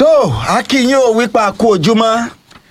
tó akínyìn ò wípé a kú ojúmọ́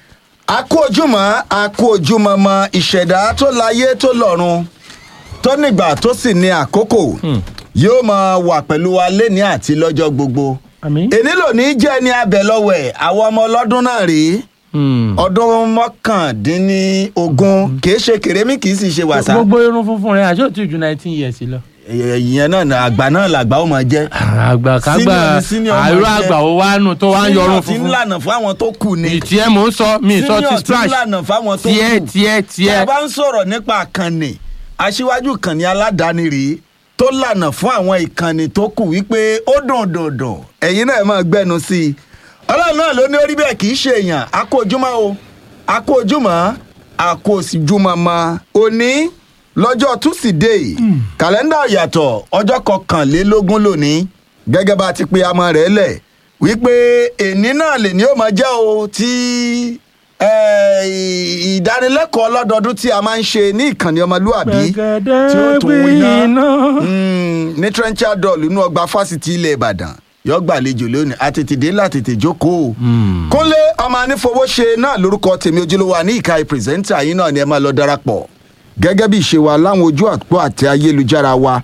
a kú ojúmọ́ a kú ojúmọ́ mọ ìṣẹ̀dá tó láyé tó lọ́run tó nígbà tó sì ní àkókò yóò máa wà pẹ̀lú wa lẹ́ni àti lọ́jọ́ gbogbo àmín. èní lòní jẹ́ ní abẹ lọ́wọ́ ẹ̀ àwọn ọmọ ọlọ́dún náà rèé Hmm. ọdún mọ́kàndínlógún kì í ṣe kèrémí kì í sì ṣe wàsá gbogbo irun funfun rẹ àjọ tí ju nineteen years lọ. ìyẹn náà ni àgbà náà làgbà ó máa jẹ́ àgbà kágbà Senior ni senior máa àìró jẹ́. àgbà ó wá nù tó wá ń yọrun Senior ti ń funfun. lànà fún àwọn tó kù ni ìtì ẹ mò ń sọ mi sọ ti Senior ti ń splash lànà fáwọn tó tiẹ kù tiẹ tí a tiẹ. bá ń sọ̀rọ̀ nípa àkànnì aṣíwájú ìkànnì aládàáni rèé tó lànà fún àwọn ìkànnì tó kù wípé ó dùn dùn dùn ẹ̀yin náà máa gbẹ́nu sí i ọlọ́run náà ló ní orí bẹ́ẹ̀ kì í ṣe èèyàn a kú ojúmọ́ o a kú ojúmọ́ a kú òsìjúmọ́ mọ́ òní lọ́jọ́ túsídẹ̀ẹ́ kàlẹ́ndà yàtọ̀ ọjọ́ kọkànlélógún lónìí gẹ́gẹ́ bá a ti pe amọ̀ rẹ̀ lẹ̀ wípé èní náà lè ní ó máa jẹ́ o tí eh, ìdánilẹ́kọ̀ọ́ ọlọ́dọọdún tí a máa ń ṣe ní ìkànnì ọmọlúàbí tí ó gbẹ̀gẹ̀dẹ̀ tún wí iná gbiná. Mm, ní trenchard doll inú ọgbà fásitì ilẹ̀ ìbàdàn yọ gbàlejò lónìí àtètèdé látètè jókòó. kúnlé ọmọ anífowóṣe náà lórúkọ tèmi ojúlówó àní ìka pírẹsẹ́ńtà yín náà ni ẹ máa lọ darapọ̀ gẹ́gẹ́ bí ìṣe wa láwọn ojú àpò àti ayélujára wa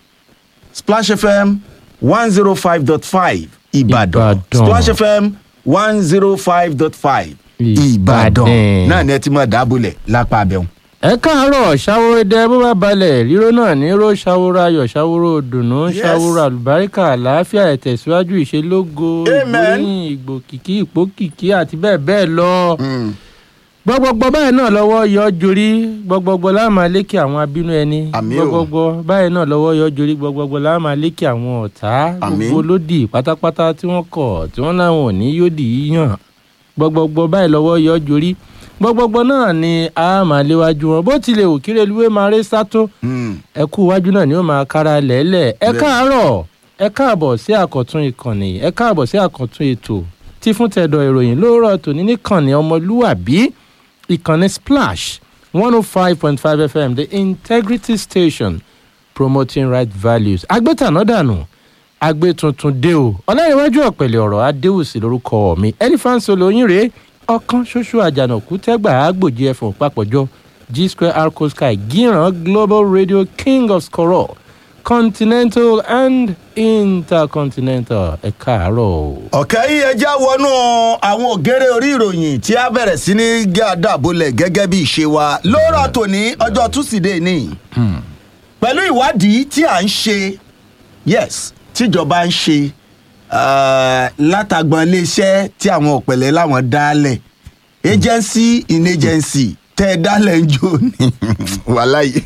splash fm one zero five dot five ìbàdàn Ìbàdàn. splash fm one zero five dot five ìbàdàn Ìbàdàn. náà ni ẹ ti máa dábòlẹ̀ lápá abẹ́hùn. ẹ káàárọ̀ ṣàwòrò ẹdẹ bó bá balẹ̀ ríro náà ní ró ṣàwòrò ayọ̀ ṣàwòrò dùnú Yes. ṣàwòrò àlùbáríkà àlàáfíà ìtẹ̀síwájú ìṣelógo Amen. ìgbóyìn ìgbòkìkí ìpókìkí àti bẹ́ẹ̀ bẹ́ẹ̀ lọ. Mm. gbọgbọgbọ báyìí náà lọ́wọ́ yọ jorí gbọgbọgbọ láàmà lékè àwọn abínú ẹni Àmín o. gbọgbọgbọ báyìí náà lọ́wọ́ yọ jorí gbọgbọgbọ láàmà lékè àwọn ọ̀tá Àmín. gbogbo lódì pátápátá tí wọ́n kọ̀ tí wọ́n láwọn ò ní yóò dì í yàn gbọgbọgbọ báyìí lọ́wọ́ yọ jorí gbọgbọgbọ náà ni a máa léwájú wọn bó tilẹ̀ ò kéré luwé máa ré sátó Mm. ẹ kú iwájú náà ni ó máa kára lẹ́lẹ̀ ẹ Bẹ́ẹ̀. káàárọ̀ ẹ káàbọ̀ sí àkọ́tún ìkànnì ẹ káàbọ̀ sí àkọ́tún ètò tí fún tẹ̀dọ̀ ìròyìn lóòrọ̀ tòní níkànnì ọmọlúwàbí ìkànnì splash one oh five point five fm the integrity station promoting right values agbétanádànù agbétuntun dé o ọlọ́yẹ̀wájú ọ̀pẹ̀lẹ̀ ọ̀rọ̀ adéwùsì lórúkọ mi elephant solo yín rèé ọ̀kan ṣoṣo àjànàkú tẹ́gbà àgbòjì ẹ̀fọ̀n papọ̀jọ g square arco sky gíran global radio king of scorol continental and intercontinental ẹ káàárọ̀ o. ọ̀kẹ́ yìí ẹja wọnú àwọn ògèrè orí ìròyìn tí a bẹ̀rẹ̀ sí ní gé àdàbọ̀lẹ̀ gẹ́gẹ́ bí ìṣe wa lóòrọ̀ tòní ọjọ́ túsídẹ̀ẹ́ ní pẹ̀lú ìwádìí tí à ń ṣe yes tíjọba ń ṣe eh, látàgbọn iléeṣẹ́ tí àwọn ọ̀pẹ̀lẹ̀ láwọn dálẹ̀ agency in agency tẹ́ ẹ dálẹ̀ ń jò ní wàláyé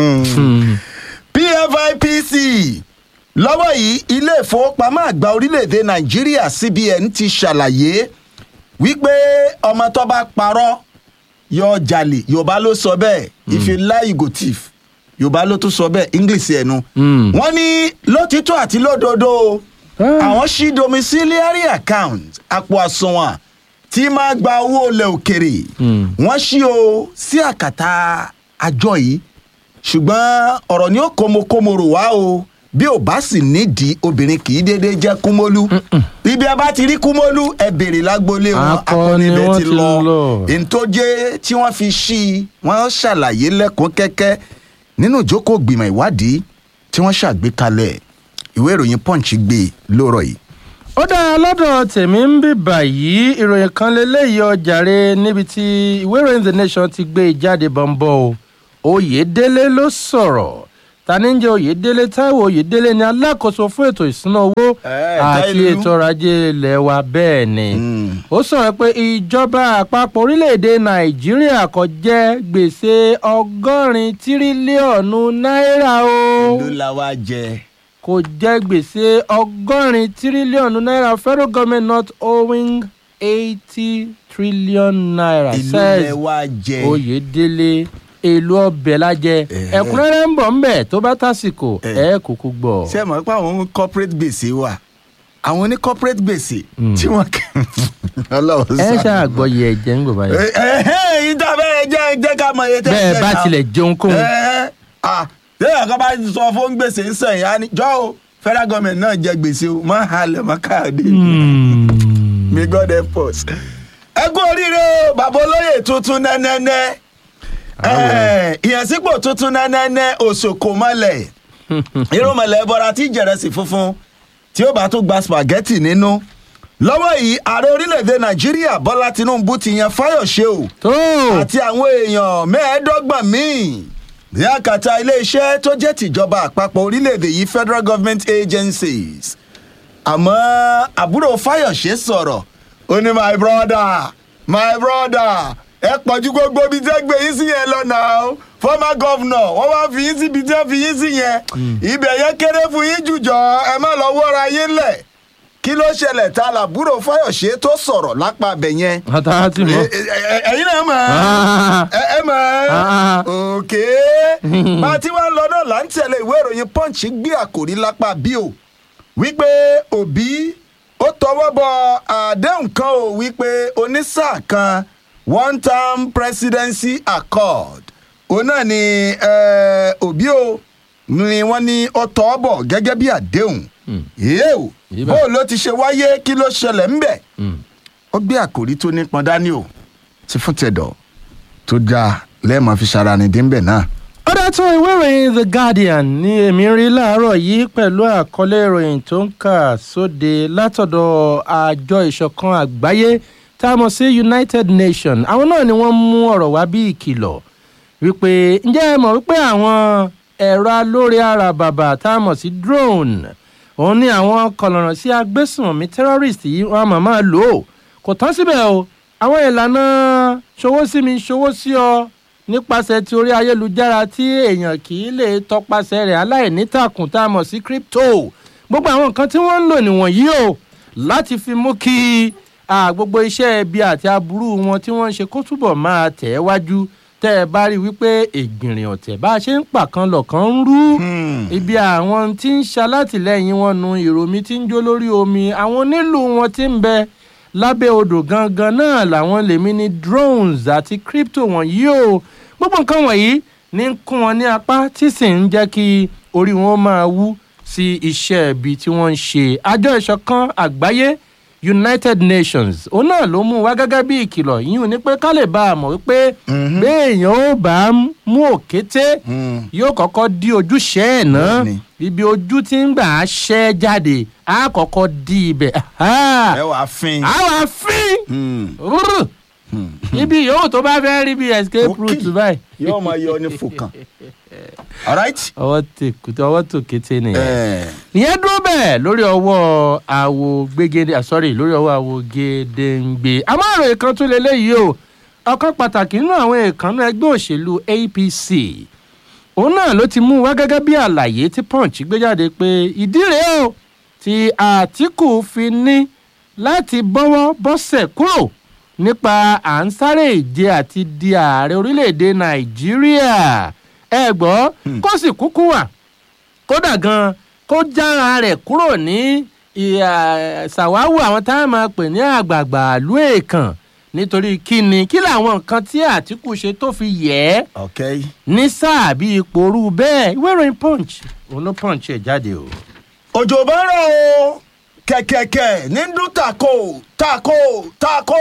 pfipc lọ́wọ́ yìí ilé ìfowópamọ́ àgbà orílẹ̀-èdè nàìjíríà cbn ti ṣàlàyé wípé ọmọ tó bá parọ́ yọ jalè yorùbá ló sọ bẹ́ẹ̀ if you lie you go thief yorùbá ló tún sọ bẹ́ẹ̀ english ẹnu. Mm. wọ́n ní lótìtọ́ àti lódodo Ah. àwọn ṣí domiciliary account àpò àsùnwọ̀n tí máa gba owó ilẹ̀ òkèrè Mm. wọ́n ṣí o sí àkàtà àjọ yìí ṣùgbọ́n ọ̀rọ̀ ni ó kómokómoro wá o bí ò bá sì nídìí obìnrin kì í déédéé jẹ́ kúmólú ibi a bá ti rí kúmólú ẹ bèrè lágboolé wọn Akọ akọni ni ibẹ̀ wọ́n ti ti lọ lọ. ntọ́jẹ́ tí wọ́n fi ṣí i wọ́n ṣàlàyé lẹ́kùn kẹ́kẹ́ nínú ìjókòó gbìmọ̀ ìwádìí tí wọ́n ṣàgbékalẹ̀ ìwé ìròyìn punch gbé lóòrọ̀ yìí. ó dáa lọ́dọ̀ tèmi ń bí báyìí ìròyìn kan lélẹ́yìí ọjàre níbi tí ìwé ìròyìn the nation ti gbé e jáde bọ́ńbọ́ o oyèdélé ló sọ̀rọ̀ tani ń jẹ́ oyèdélé táíwò oyèdélé ni alákòóso fún ètò ìṣúná owó Eh, àti Táílù. ètò ọrọ̀ ajé ilẹ̀ wa bẹ́ẹ̀ ni Mm. ó sọ̀rọ̀ pé ìjọba àpapọ̀ orílẹ̀-èdè nàìjíríà kò jẹ gbèsè ọgọ́rin tírílíọ̀nù náírà o ló la wá jẹ. kò jẹ gbèsè ọgọ́rin tírílíọ̀nù náírà federal government not owing eighty trillion naira ìlú says lẹ wá jẹ. oyèdélé èlò ọbẹ̀ lájẹ Eh. ẹ̀kúnrẹ́rẹ́ ń bọ̀ ńbẹ̀ tó bá tásìkò Eh. ẹ̀ kúkú gbọ́. ṣé ẹ mọ̀ pé àwọn corporate gbèsè wà àwọn ní corporate gbèsè tí wọ́n kẹ́ ọlọ́run ẹ ṣàánú. ṣàgbọ́yé ẹ̀jẹ̀ ń gbọ̀ báyìí. ẹ ẹ yìí tá a fẹ́ jẹ́ jẹ́ ká mọ iye tẹ́ ẹ bẹ́ẹ̀ jẹ́ bá náà. tilẹ̀ jẹun kóhun. ẹ ẹ à lẹ́yìn kan bá sọ fún gbèsè ń sẹ̀yìn á ní jọ́ o federal government náà jẹ gbèsè o má halẹ̀ má káàdé. Hmm. may God help us. ẹ kú oríire o bàbá olóyè tuntun nẹ́nẹ́nẹ́ Eh, ìyànsípò tuntun nẹ́nẹ́nẹ́ òṣòkò mọ́lẹ̀ irúnmọ̀lẹ̀ bọ́ra tí jẹ̀rẹ̀sì funfun tí ó bá tún gba spaghetti nínú lọ́wọ́ yìí ààrẹ orílẹ̀-èdè nàìjíríà bọ́lá tinubu ti yan fáyọ̀ṣe o tó àti àwọn èèyàn mẹ́ẹ̀ẹ́dọ́gbọ̀n míì ní àkàtà iléeṣẹ́ tó jẹ́ tìjọba àpapọ̀ orílẹ̀-èdè yìí federal government agencies àmọ́ àbúrò fáyọ̀ṣe sọ̀rọ̀ ó ní my brother my brother ẹ pọ̀jù gbogbo ibi tẹ́ gbé yín sí yẹn lọ́nà o former governor wọ́n wá fi yín síbi tẹ́ fi yín sí yẹn ibẹ̀ yẹn kéré fún yín jùjọ ẹ má lọ wọ́ra yín lẹ̀ kí ló ṣẹlẹ̀ ta làbúrò fáyọ̀ṣe tó sọ̀rọ̀ lápá abẹ yẹn ata ti mọ. Ẹ- ẹ- ẹ- ẹ̀yin náà mọ̀ ẹ ẹ mọ̀ Ah. òkè bá a ti wá ń lọ náà là ń tẹ̀lé ìwé ìròyìn punch gbé àkòrí lápá bí o wípé òbí ó tọwọ́ bọ àdéhùn kan o wípé onísáà kan one term presidency accord òun náà ni eh, òbí o ni wọ́n ní ó tọwọ́ bọ̀ gẹ́gẹ́ bí àdéhùn yéé o Yíbà. bó ló ti ṣe wáyé kí ló ṣẹlẹ̀ ńbẹ̀ Mm. ó gbé àkòrí tó nípọn dání o ti fún tẹ̀dọ̀ tó dáa lẹ́ẹ̀mọ́ fi ṣara ni dínbẹ̀ náà. ó dátún ìwé ìròyìn the guardian ní èmi rí láàárọ̀ yìí pẹ̀lú àkọlé ìròyìn tó ń kà sóde látọ̀dọ̀ àjọ ìṣọ̀kan àgbáyé tá a mọ̀ sí united nations àwọn náà ni wọ́n mú ọ̀rọ̀ wá bí ìkìlọ̀ wípé ǹjẹ́ ẹ mọ̀ wípé àwọn ẹ̀rọ alóore ara bàbà tá a mọ̀ sí drone òun ni àwọn kọlọ̀rọ̀ sí agbésùnmọ̀mí terrorist yìí wọ́n á máa máa lò ó kò tán síbẹ̀ o àwọn ìlànà ṣòwò sí mi ṣòwò sí ọ nípasẹ̀ ti orí ayélujára tí èèyàn kì í lè tọpasẹ̀ rẹ̀ aláìnítàkùn tá a mọ̀ sí crypto gbogbo àwọn nǹkan tí wọ́n ń lò nìwọ̀nyí o láti fi mú kí ah, gbogbo iṣẹ́ ibi àti aburú wọn tí wọ́n ń ṣe kó túbọ̀ máa tẹ̀ ẹ́ wájú tẹ́ ẹ bá rí i wípé ègbìnrìn ọ̀tẹ̀ bá a ṣe ń pàkan lọ̀kan ń rú ibi àwọn tí ń ṣalátìlẹ́yìn wọn nu ìròmí tí ń jó lórí omi àwọn onílù wọn tí ń bẹ lábẹ́ odò gangan náà làwọn lèmi ní drones àti crypto wọ̀nyí o gbogbo nǹkan wọ̀nyí ní ń kún wọn ní apá tí sì ń jẹ́ kí orí wọn máa wú sí iṣẹ́ ibi tí wọ́n ń ṣe àjọ ìṣọ̀kan àgbáyé united nations òun náà ló mú wá gẹ́gẹ́ bí ìkìlọ̀ yìí ní pé ká lè bá a mọ̀ wípé béèyàn ó bá mú òkété yóò kọ́kọ́ di ojúṣe ẹ̀ náà Bẹ́ẹ̀ni. ibi ojú tí ń gbà á ṣẹ́ jáde á kọ́kọ́ di ibẹ̀ ẹ wàá fin. á wà fín Hmm. rúrú ibi yòówù tó bá fẹ́ rí bí escape Okay. route báyìí. yóò máa yọ ní fòkàn. alright. ọwọ́ tèkútẹ́ ọwọ́ tó kété nìyẹn. Eh, ìyẹn dúró bẹ́ẹ̀ lórí ọwọ́ àwo gbégede ah, sorry lórí ọwọ́ àwo gédéǹgbé àmọ́ àròyé kan tún lè léyìí o ọ̀kan pàtàkì nínú àwọn èèkànnú ẹgbẹ́ òṣèlú apc òun náà ló ti mú wá gẹ́gẹ́ bí àlàyé tí punch gbé jáde pé ìdí rèé o tí àtìkù fi ní láti bọ́wọ́ bọ́sẹ̀ kúrò nípa à ń sáré ìje àti di ààrẹ orílẹ̀-èdè nàìjíríà ẹ gbọ́ kó sì kúkú wà kódà gan kó jára rẹ̀ kúrò ní ìhà ṣàwáwù àwọn tá a máa pè ní àgbààgbà ìlú èèkàn nítorí kíni kí làwọn nǹkan tí àtìkù ṣe tó fi yẹ ẹ́ ok. ní sáà bí ipò orú bẹ́ẹ̀ ìwé ìròyìn punch òun ló punch ẹ̀ jáde o. òjò bá rọ̀ o kẹ̀kẹ̀kẹ̀ ní dún tako tako tako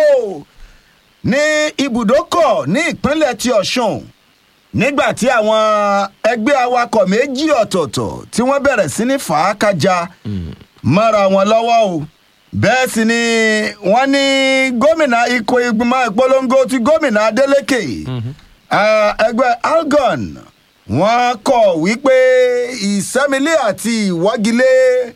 ní ibùdókọ̀ ní ìpínlẹ̀ ti ọ̀ṣun nígbà tí àwọn ẹgbẹ́ awakọ̀ méjì ọ̀tọ̀ọ̀tọ̀ tí wọ́n bẹ̀rẹ̀ sí ní fàákàjà mọ́ra wọn lọ́wọ́ o bẹ́ẹ̀ sì ni wọ́n ní gómìnà ikọ̀ ìgbìmọ̀ ìpolongo ti gómìnà adeleke ah, ẹgbẹ́ algon wọ́n kọ̀ wípé ìsẹ́milé àti ìwọ́gilé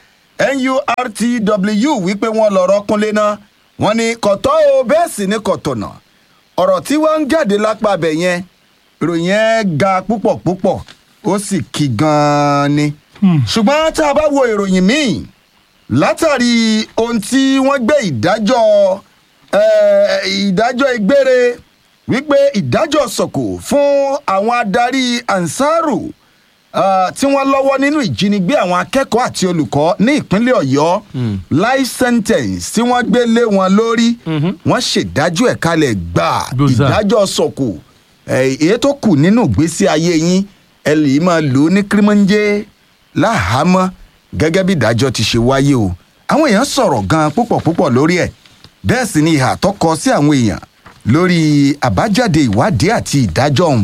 nurtw wípé wọ́n lọ́rọ́ kúnlé náà wọ́n ní kọ̀tọ́ o bẹ́ẹ̀ sì ni kọ̀tọ̀nà ọ̀rọ̀ tí wọ́n ń jáde lápá abẹ yẹn ìròyìn yẹn ga púpọ̀ púpọ̀ ó sì kí gan-an ni ṣùgbọ́n tá a bá wo ìròyìn míì látàrí ohun tí wọ́n gbé ìdájọ́ eh, ìdájọ́ ìgbére wípé ìdájọ́ sọ̀kò fún àwọn adarí ansaru ah, tí wọ́n lọ́wọ́ nínú ìjínigbé àwọn akẹ́kọ̀ọ́ àti olùkọ́ ní ìpínlẹ̀ ọ̀yọ́ life sentence tí wọ́n gbé lé wọn lórí wọ́n ṣèdájọ́ ẹ̀ kalẹ̀ gbà Gbòòsà. ìdájọ́ sọ̀kò eh, èyí tó kù nínú ìgbésí ayé yín ẹ lè máa lò ó ní kírímọ́njẹ́ láhàámọ́ gẹ́gẹ́ bí ìdájọ́ ti ṣe wáyé o àwọn èèyàn sọ̀rọ̀ gan-an púpọ̀ púpọ̀ lórí ẹ̀ bẹ́ẹ̀ sì ni ìhà tó kọ sí àwọn èèyàn lórí àbájáde ìwádìí àti ìdájọ́ ọ̀hún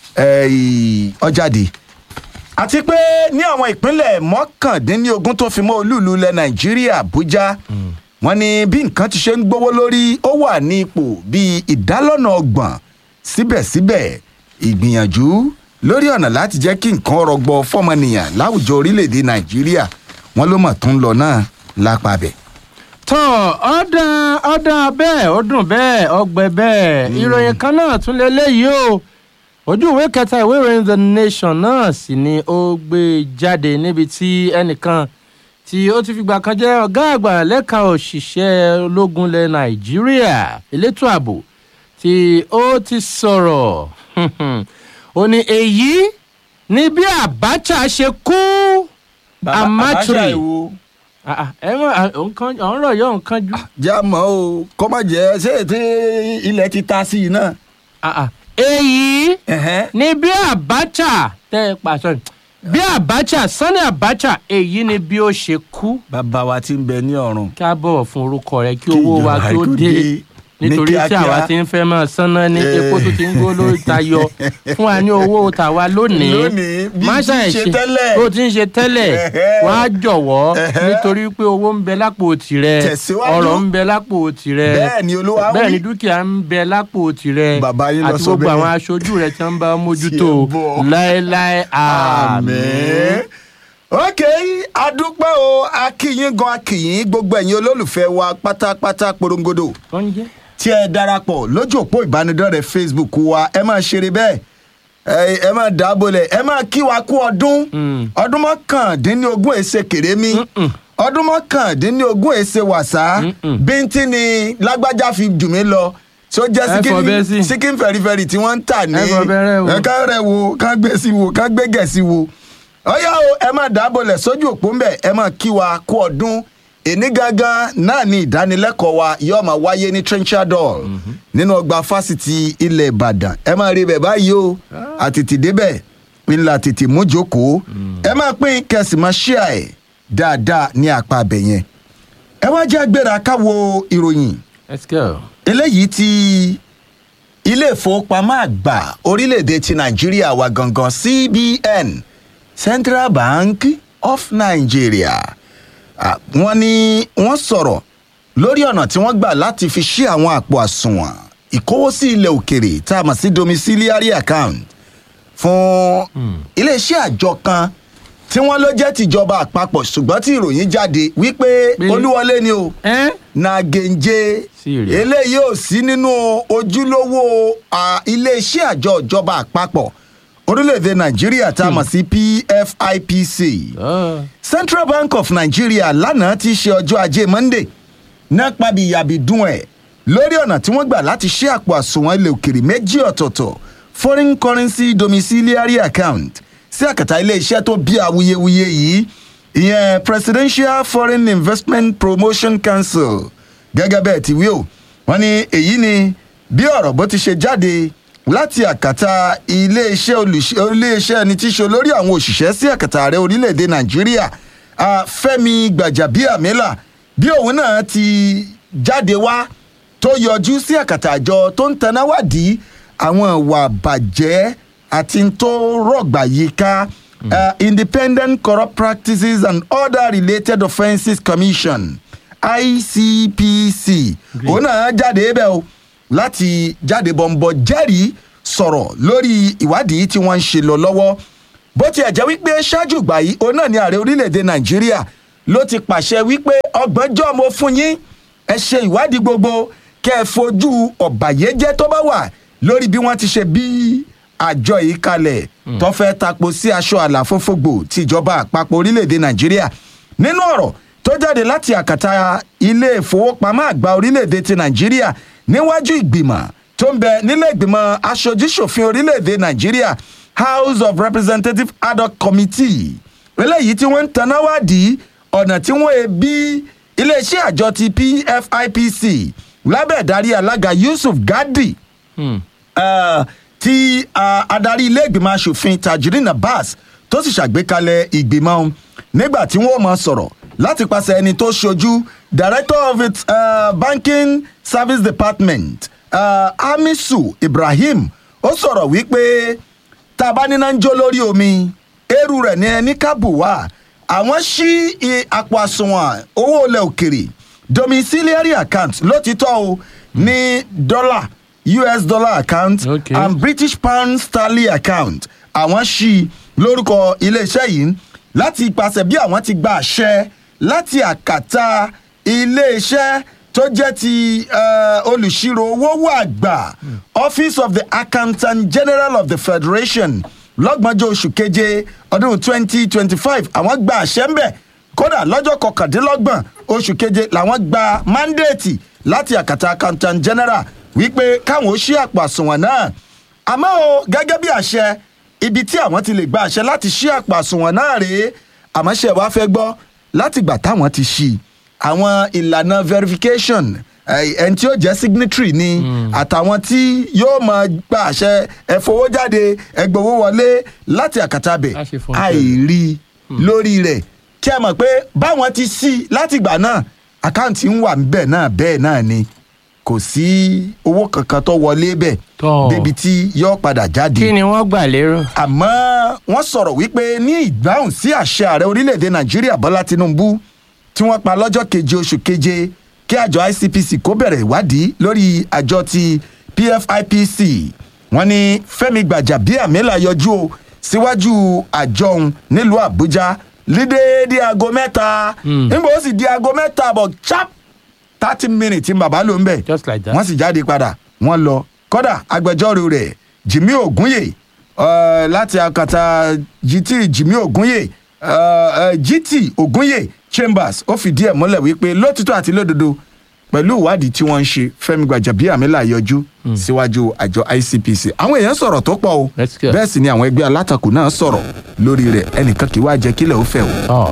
eh, ọjáde àti pé ní àwọn ìpínlẹ̀ mọ́kàndínlógún tó fi mọ́ olúùlú ilẹ̀ nàìjíríà àbújá wọn ní bí nǹkan ti ṣe ń gbówó lórí ó wà ní ipò bíi ìdálọ́nà ọgbọ̀n síbẹ̀síbẹ̀ ìgbìyànjú lórí ọ̀nà láti jẹ́ kí nǹkan rọgbọ fọmọnìyàn láwùjọ orílẹ̀-èdè nàìjíríà wọn ló mọ̀ tó ń lọ náà lápá bẹ̀. tọ́ ọ̀dà ọ̀dà bẹ́ẹ̀ ó dùn bẹ́ẹ̀ ọgbẹ́ bẹ́ẹ̀ ìròyìn kan náà tún lélẹ́yìí o ojú ìwé kẹta ìwé ìròyìn the nation náà sì ni ó gbé jáde níbi tí ẹnìkan tí ó ti fìgbà kan jẹ́ ọ̀gá àgbà lẹ́ka òṣìṣẹ́ ológun ilẹ̀ nàìjíríà elétò ààbò tí ó ti sọ̀rọ̀ ó ní èyí ni bí abacha ṣe kú amatri Ah, ah, ẹ mọ nǹkan ọ̀rọ̀ yọ nǹkan ju. já mọ́ o kọ́ má jẹ́ ṣé ètè ilẹ̀ ti ta sí i náà. Ah, ah. èyí ni bí abacha tẹ ẹ pàṣẹ bí abacha sani abacha èyí ni bí ó ṣe kú bàbá wa ti ń bẹ ní ọ̀run. kí a bọ̀wọ̀ fún orúkọ rẹ kí owó wa kí ó dé nítorí tí àwa ti ń fẹ́ máa sanná ní Eh. epo tó ti ń gbó lórí tayọ fún wa ní owó tàwa lónìí Lónìí, bí má ti ń ṣe ṣàìṣe tẹ́lẹ̀. bó ti ń ṣe tẹ́lẹ̀ wá jọ̀wọ́ nítorí pé owó ń bẹ lápò tirẹ̀ Tẹ̀síwájú. ọ̀rọ̀ ń bẹ lápò tirẹ̀ Bẹ́ẹ̀ ni Olúwa wí. bẹ́ẹ̀ ni dúkìá ń bẹ lápò tirẹ̀ Bàbá yín lọ àti sọ gbogbo bẹ́ẹ̀. àwọn aṣojú rẹ̀ tí wọ́n bá mójútó Tiẹ̀ bọ̀. láéláé àmín. àmín. ok adúpẹ́ o akíyín gan akíyín gbogbo ẹ̀yin olólùfẹ́ wa pátápátá porongodo tó ń jẹ́ tí ẹ darapọ̀ lójú òpó ìbánidọ́rẹ̀ẹ́ facebook wa ẹ máa ṣeré bẹ́ẹ̀ ẹ ẹ máa dábòlẹ̀ ẹ máa kí wa kú ọdún Mm. ọdún mọ́kàndínlógún èsè kèrémí ọdún mọ́kàndínlógún èsè wàsá Mm-mm. bíntín ni lágbájá fi jù mí lọ tí ó jẹ́ Ẹ fọ bẹ́ẹ̀ sí. síkín síkín fẹ̀rifẹ̀ri tí wọ́n ń tà ní Ẹ fọ bẹ́rẹ̀ wo. ẹ ká rẹ̀ wo ká gbé sí wo ká gbé gẹ̀ sí wo ọyá o ẹ máa dábòlẹ̀ sójú òpó ńbẹ̀ ẹ máa kí wa kú ọdún èní gangan náà ni ìdánilẹ́kọ̀ọ́ wa yóò máa wáyé ní trenchard hall nínú ọgbà fásitì ilẹ̀ ìbàdàn ẹ máa rí bẹ̀ báyìí o àtètè débẹ̀ ńlá tètè mójókòó ẹ máa pín kẹsì máa ṣíà ẹ̀ dáadáa ní apá abẹ yẹn ẹ wá jẹ́ agbéra káwo ìròyìn let's go. eléyìí ti ilé ìfowópamọ́ àgbà orílẹ̀-èdè ti nàìjíríà wa gangan cbn central bank of nigeria Ah, wọ́n ní wọ́n sọ̀rọ̀ lórí ọ̀nà tí wọ́n gbà láti fi ṣí àwọn àpò àsùnwọ̀n ìkówósí ilẹ̀ òkèrè tá a mọ̀ sí domiciliary account fún iléeṣẹ́ àjọ kan tí wọ́n ló jẹ́ tìjọba àpapọ̀ ṣùgbọ́n tí ìròyìn jáde wípé Pé- olúwọlé ni o ẹ́ nàgẹ̀ǹjẹ Serious. eléyìí ò sí nínú ojúlówó à, iléeṣẹ́ àjọ ìjọba àpapọ̀ orílẹ̀-èdè nàìjíríà tá a mọ̀ sí pfipc ọ́ central bank of nigeria lánàá ti ṣe ọjọ́ ajé monday náà pàbí yàbìdún ẹ̀ lórí ọ̀nà tí wọ́n gbà láti ṣe àpò àsùnwọ̀n ilẹ̀ òkèrè méjì ọ̀tọ̀ọ̀tọ̀ foreign currency domiciliary account sí àkàtà iléeṣẹ́ tó bí awuyewuye yìí ìyẹn presidential foreign investment promotion council gẹ́gẹ́ bẹ́ẹ̀ ti wí o wọ́n ní èyí ni bí ọ̀rọ̀ bó ti ṣe jáde láti àkàtà iléeṣẹ́ olùṣe- iléeṣẹ́ ẹni tí í ṣe olórí àwọn òṣìṣẹ́ sí àkàtà ààrẹ orílẹ̀-èdè nàìjíríà ah, fẹ́mi gbàjàbíàmílà bí òun náà ti jáde wá tó yọjú sí àkàtà àjọ tó ń tanáwádìí àwọn ìwà bàjẹ́ àti n tó rọ̀gbà yíká uh, independent corrupt practices and other related offences commission icpc òun náà jáde bẹ́ẹ̀ o láti jáde bọ̀m̀bọ̀ jẹ́rìí sọ̀rọ̀ lórí ìwádìí tí wọ́n ń ṣe lọ lọ́wọ́ bó tiẹ̀ jẹ́ wípé ṣáájú ìgbà yìí òun náà ni ààrẹ orílẹ̀-èdè nàìjíríà ló ti pàṣẹ wípé ọgbọ́njọ́ mo fún yín ẹ ṣe ìwádìí gbogbo kẹ́ ẹ fojú ọ̀bàyéjẹ́ tó bá wà lórí bí wọ́n ti ṣe bí àjọ yìí kalẹ̀ tó fẹ́ tapo sí aṣọ àlàfófógbò tìjọba àpapọ̀ orílẹ̀-èdè nàìjíríà nínú ọ̀rọ̀ tó jáde láti àkàtà ilé ìfowópamọ́ àgbà orílẹ̀-èdè ti nàìjíríà níwájú ìgbìmọ̀ tó ń bẹ nílé ìgbìmọ̀ aṣojúṣòfin orílẹ̀-èdè nàìjíríà house of representatives ad hoc committee eléyìí tí wọ́n ń tanáwádìí ọ̀nà tí wọ́n e bí iléeṣẹ́ àjọ ti pfipc lábẹ́ ìdarí alága yusuf gadi Hmm. uh, tí uh, adarí ilé ìgbìmọ̀ asòfin tajudeen abbas tó sì ṣàgbékalẹ̀ ìgbìmọ̀ ọ̀hún nígbà tí wọ́n mọ̀ sọ̀rọ̀ láti pàṣẹ ẹni tó ṣojú director of its uh, banking service department uh, hamisu ibrahim ó sọ̀rọ̀ wípé tá a bá níná ń jó lórí omi eérú rẹ̀ ní ẹni kábù wá àwọn ṣí i- àpò àsùnwọ̀n owó ilẹ̀ òkèrè domiciliary account lótìtọ́ o ní dọ́là us dollar account Okay. and british pound sterling account àwọn ṣí i lórúkọ iléeṣẹ́ yìí láti ipasẹ̀ bí àwọn ti gba àṣẹ láti àkàtà iléeṣẹ́ tó jẹ́ ti eh, olùṣirò owó àgbà office of the accountant general of the federation lọ́gbọ̀njọ́ oṣù keje ọdún twenty twenty five àwọn gba àṣẹ ń bẹ̀ kódà lọ́jọ́ kọkàndínlọ́gbọ̀n oṣù keje làwọn gba mandate láti àkàtà accountant general wípé káwọn ó ṣí àpò àsùnwọ̀n náà àmọ́ o gẹ́gẹ́ bí àṣẹ ibi tí àwọn ti lè gba àṣẹ láti ṣí àpò àsùnwọ̀n náà rèé àmọ́ ṣe wá fẹ́ gbọ́ láti gbà táwọn ti ṣí i àwọn ìlànà verification eh, ẹni tí ó jẹ́ signatory ni àtàwọn tí yóò máa gba àṣẹ ẹ̀fowó jáde ẹgbẹ̀wó wọlé láti àkàtà bẹ̀ Á ṣe fún àìrí lórí rẹ̀ kí ẹ mọ̀ pé báwọn ti ṣí i látìgbà náà àkáǹtì ń wà níbẹ̀ náà bẹ́ẹ̀ náà ni kò sí owó kankan tó wọlé bẹ̀ Tọ́. débi tí yóò padà jáde kí ni wọ́n gbà lérò. àmọ́ wọ́n sọ̀rọ̀ wípé ní ìdáhùn sí àṣẹ ààrẹ orílẹ̀‐èdè nàìjíríà bọ́lá tinubu tí wọ́n pa lọ́jọ́ keje oṣù keje kí àjọ icpc kó bẹ̀rẹ̀ ìwádìí lórí àjọ ti pfipc wọ́n ní fẹ́mi gbàjàbíàmílà yọjú o síwájú àjọ òun nílùú àbújá lídéédé aago mẹ́ta nígbà ó sì di aago mẹ́ta àbọ̀ chap thirty minutes ní bàbá ló ń bẹ̀ Just like that. wọ́n sì jáde padà wọ́n lọ kódà agbẹjọ́rò rẹ̀ jimmy ogunye uh, láti akata gt jimmy ogunye uh, uh, gt ogunye chambers ó fìdí ẹ̀ múlẹ̀ wípé lótìtọ́ àti lódodo pẹ̀lú ìwádìí tí wọ́n ń ṣe fẹ́mi gbàjàbíàmílà yọjú síwájú àjọ icpc àwọn èèyàn sọ̀rọ̀ tó pọ̀ o That's good. bẹ́ẹ̀ sì ni àwọn ẹgbẹ́ alátakò náà sọ̀rọ̀ lórí rẹ̀ ẹnìkan kì í wá jẹ́ kílẹ̀ ó fẹ́ o. Oh.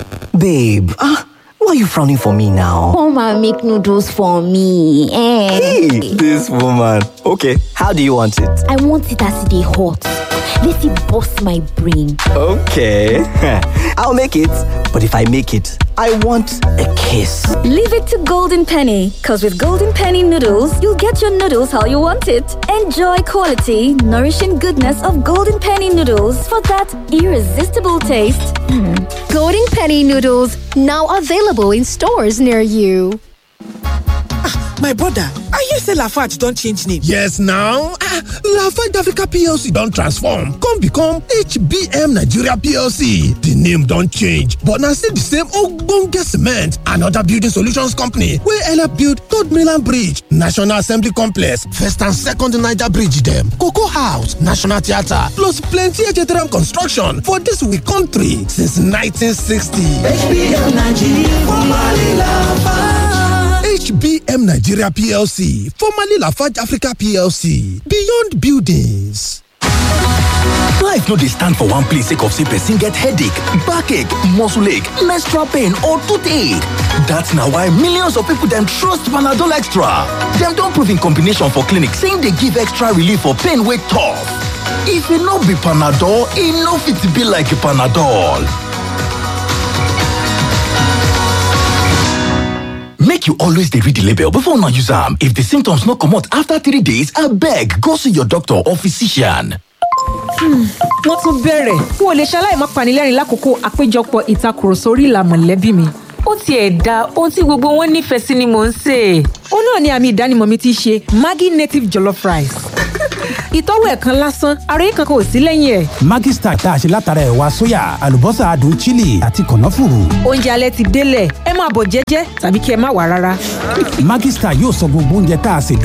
Babe, ah, why are you frowning for me now? Come and make noodles for me. Eh. Hey, this woman. Okay, how do you want it? I want it as they hot. Let it bust my brain. Okay, I'll make it. But if I make it, I want a kiss. Leave it to Golden Penny, because with Golden Penny noodles, you'll get your noodles how you want it. Enjoy quality, nourishing goodness of Golden Penny noodles for that irresistible taste. Golden Penny noodles now available in stores near you. My brother, I hear say Lafarge don change name. Yes now, ah, Lafarge Africa PLC don transform come become HBM Nigeria PLC. The name don change but na still the same ogbonge cement and other building solutions company wey help build Third Mainland Bridge, National Assembly Complex, First and Second Niger Bridge dem, Cocoa House, National Theatre plus plenty HTRM construction for dis we country since 1960. HBM Nigeria PLC, formerly Lafarge Africa PLC, Beyond Buildings. Life no dey stand for one place sake of say person get headache, backache, muscle ache, menstrual pain or toothache. That's na why millions of people dem trust Panadol Extra. Dem don prove in combination for clinic saying dey give extra relief for pain wey tough. If e no be Panadol, e no fit be like Panadol. Make you always dey read the label before una use am. If the symptoms no comot after three days, abeg go see your doctor or physician. wọ́n tún bẹ̀rẹ̀ n ò lè ṣaláì má panilẹ́rìn lákòókò àpéjọpọ̀ ìtakùrọ̀sọ orí ìlà mọ̀lẹ́bí mi. ó tiẹ̀ da ohun tí gbogbo wọn nífẹ̀ẹ́ sí ni mò ń sè é. ó náà ni àmì ìdánimọ̀ mi ti ṣe maggi native jollof rice. ìtọ́wò ẹ̀ kan lásán ara yìí kankan ò sí lẹ́yìn ẹ̀. Maggi Star tá a ṣe látara ẹ̀wà sóyà àlùbọ́sà adùn chili àti kànáfùrù. oúnjẹ alẹ́ ti délẹ̀ ẹ máa bọ̀ jẹ́jẹ́ tàbí kí ẹ má wà rárá. Maggi Star yóò sọ gbogbo oúnjẹ tá a ṣe